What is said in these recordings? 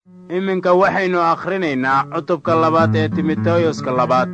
iminka waxaynu akhrinaynaa cutubka labaad ee timoteyoska labaad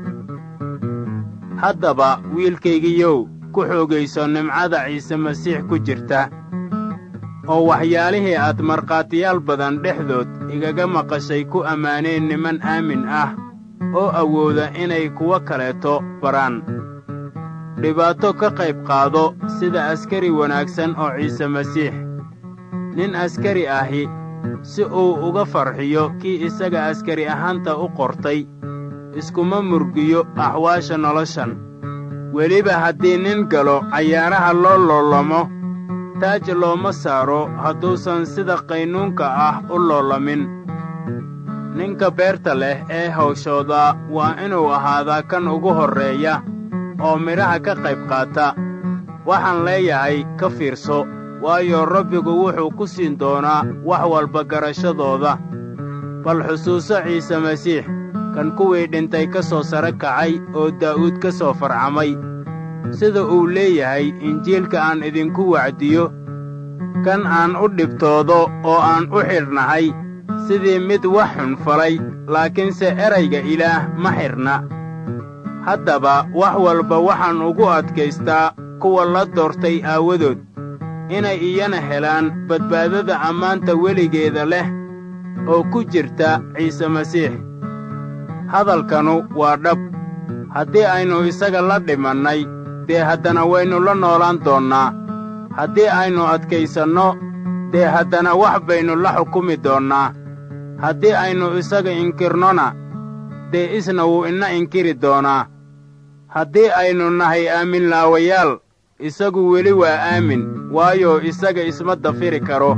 haddaba wiilkaygiyow ku xoogayso nimcada ciise masiix ku jirta oo waxyaalihii aad markhaatiyaal badan dhexdood igaga maqashay ku ammaaneen niman aamin ah oo awooda inay kuwo kaleeto baraan dhibaato ka qayb qaado sida askari wanaagsan oo ciise masiix nin askari ahi si uu uga farxiyo kii isaga askari ahaanta u qortay iskuma murgiyo axwaasha noloshan weliba haddii nin galo cayaaraha loo loolamo taaj looma saaro hadduusan sida qaynuunka ah u loolamin ninka beerta leh ee hawshooda waa inuu ahaadaa kan ugu horreeya oo midhaha ka qayb qaata waxaan leeyahay ka fiirso waayo rabbigu wuxuu ku siin doonaa wax walba garashadooda bal xusuuso ciise masiix kan kuwii dhintay ka soo sare kacay oo daa'uud ka soo farcamay sida uu leeyahay injiilka aan idinku wacdiyo kan aan u dhibtoodo oo aan u xidhnahay sidii mid wax xun falay laakiinse erayga ilaah ma xidhna haddaba wax walba waxaan ugu adkaystaa kuwa la doortay aawadood inay iyana helaan badbaadada ammaanta weligeeda leh oo ku jirta ciise masiix hadalkanu waa dhab haddii aynu isaga la dhimannay dee haddana waynu la noolaan doonnaa haddii aynu adkaysanno dee haddana wax baynu la xukumi doonnaa haddii aynu isaga inkirnona dee isna wuu ina inkiri doonaa haddii aynu nahay aaminlaawayaal isagu weli waa aamin waayo isaga isma dafiri karo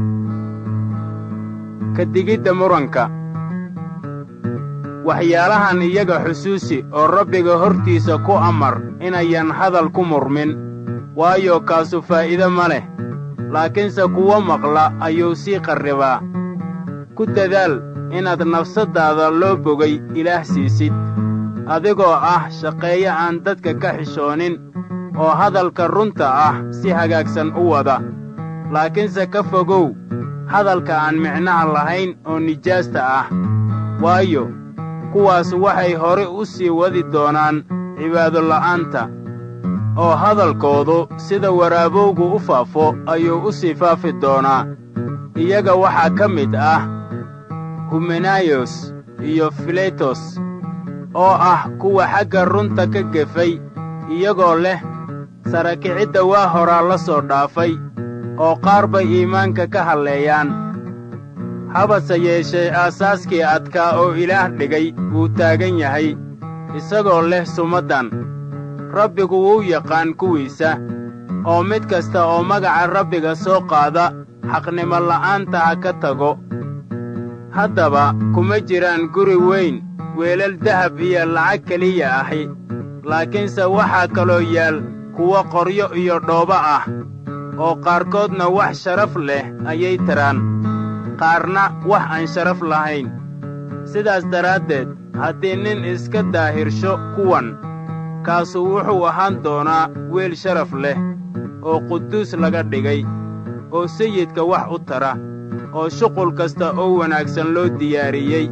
ka digidda muranka waxyaalahan iyaga xusuusi oo rabbiga hortiisa ku amar inayan hadal ku murmin waayo kaasu faa'iide ma leh laakiinse kuwo maqla ayuu sii qarribaa ku dadaal inaad nafsaddaada loo bogay ilaah siisid adigoo ah shaqeeye aan dadka ka xishoonin oo hadalka runta ah si hagaagsan u wada laakiinse ka fogow hadalka aan micnaha lahayn oo nijaasta ah waayo kuwaas waxay hore u sii wadi doonaan cibaadola'aanta oo hadalkoodu sida waraabowgu u faafo ayuu u sii faafi doonaa iyaga waxaa ka mid ah humenayos iyo filetos oo ah kuwa xagga runta ka gefay iyagoo leh sarakicidda waa horaa la soo dhaafay oo qaar bay iimaanka ka halleeyaan habase yeeshee aasaaskii adkaa oo ilaah dhigay wuu taagan yahay isagoo leh sumaddan rabbigu wuu yaqaan kuwiisa oo mid kasta oo magaca rabbiga soo qaada xaqnimo la'aanta ha ka tago haddaba kuma jiraan guri weyn weelal dahab iyo lacag keliya ahi laakiinse waxaa kaloo yaal kuwo qoryo iyo dhoobo ah oo qaarkoodna wax sharaf leh ayay tiraan qaarna wax aan sharaf lahayn sidaas daraaddeed haddii nin iska daahirsho kuwan kaasu wuxuu ahaan doonaa weel sharaf leh oo quduus laga dhigay oo sayidka wax u tara oo shuqul kasta oo wanaagsan loo diyaariyey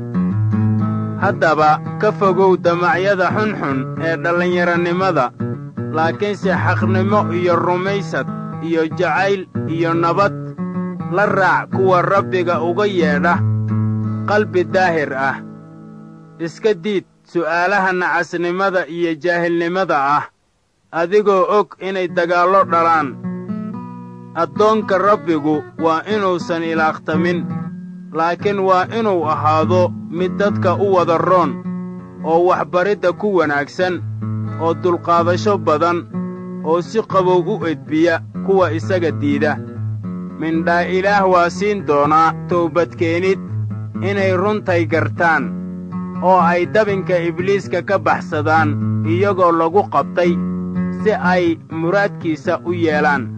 haddaba ka fogow damacyada xunxun ee dhallinyaranimada laakiinse xaqnimo iyo rumaysad iyo jacayl iyo nabad la raac kuwa rabbiga uga yeedha qalbi daahir ah iska diid su'aalaha nacasnimada iyo jaahilnimada ah adigoo og inay dagaallo dhalaan addoonka rabbigu waa inuusan ilaaqtamin laakiin waa inuu ahaado mid dadka u wada roon oo waxbaridda ku wanaagsan oo dulqaadasho badan oo si qabow u edbiya kuwa isaga diida mindhaa ilaah waa siin doonaa toobadkeenid inay runtay gartaan oo ay dabinka ibliiska ka baxsadaan iyagoo lagu qabtay si ay muraadkiisa u yeelaan